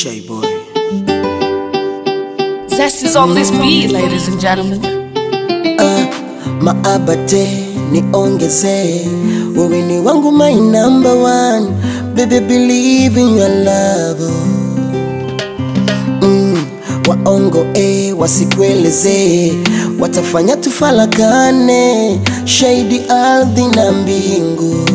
Shy boy. Zest is on this beat, ladies and gentlemen. Maabate niongeze, wewe ni wangu my number one, baby believe in your love. Mm, waongo eh, wasikueleze, watafanya tufalakane, shahidi ardhi na mbingu.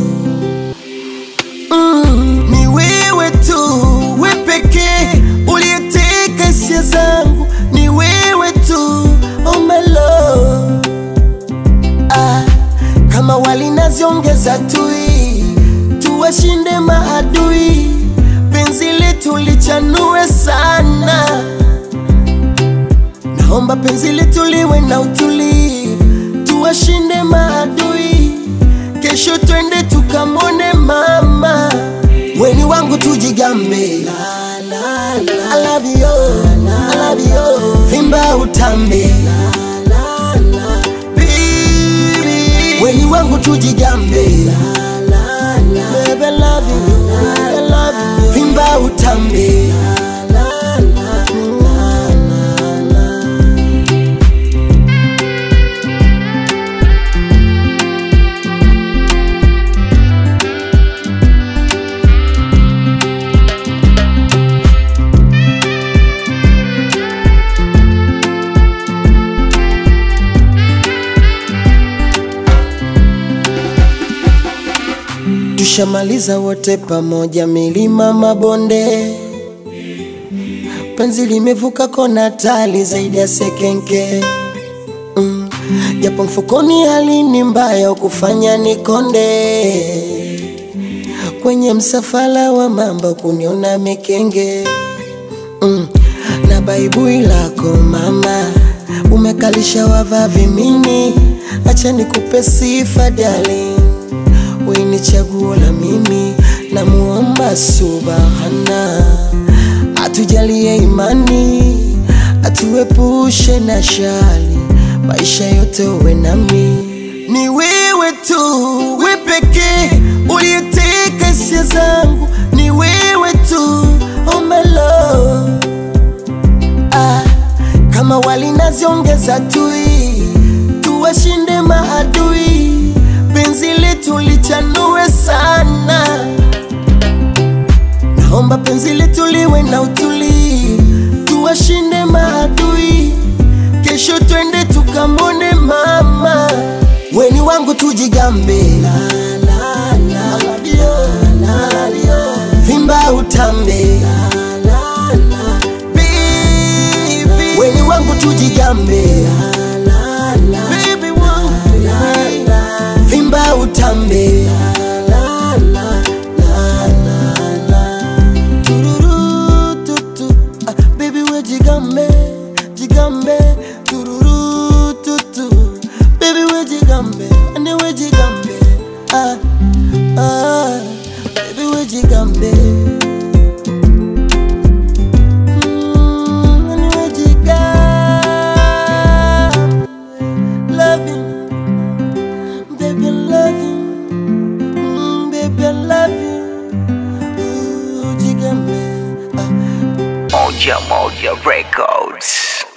Mm, ni wewe tu, we pekee uliyeteka hisia zangu, ni wewe tu, oh my love ah, kama walinaziongeza tui, tuwashinde maadui, penzi letu lichanue sana. Naomba penzi letu liwe na utulivu, tuwashinde maadui, kesho twende tukamone mama, weni wangu tujigambe. I love you, I love you, vimba utambe Baby, weni wangu tujigambe. Baby, I love you, I love you, vimba utambe. Tushamaliza wote pamoja, milima mabonde, penzi limevuka kona tali zaidi ya sekenke mm. Japo mfukoni hali ni mbaya, kufanya nikonde kwenye msafara wa mambo, kuniona mikenge mm. na baibui lako mama, umekalisha wavavi mini, acha nikupe sifa darling wewe ni chaguo la mimi, namuomba subhana atujalie imani, atuepushe na shari, maisha yote uwe nami. Ni wewe tu, we pekee uliyeteka hisia zangu, ni wewe tu, oh my love ah, kama walinaziongeza tui, tuwashinde maadui, penzi letu lichanue sana. Naomba penzi letu liwe na utulivu, tuwashinde maadui, kesho twende tukamone mama, weni wangu tujigambe, vimba utambe Baby, weni wangu tujigambe Baby wangu, vimba utambe Tururu, tutu. Ah, Baby we jigambe, jigambe Tururu, tutu. Baby we jigambe, ande we jigambe ah, ah, Baby we jigambe Mm, ande we jigambe Love you Baby, I love you. Mm, baby, I love you. Ooh, Jigambe. Ah. Moja Moja Records.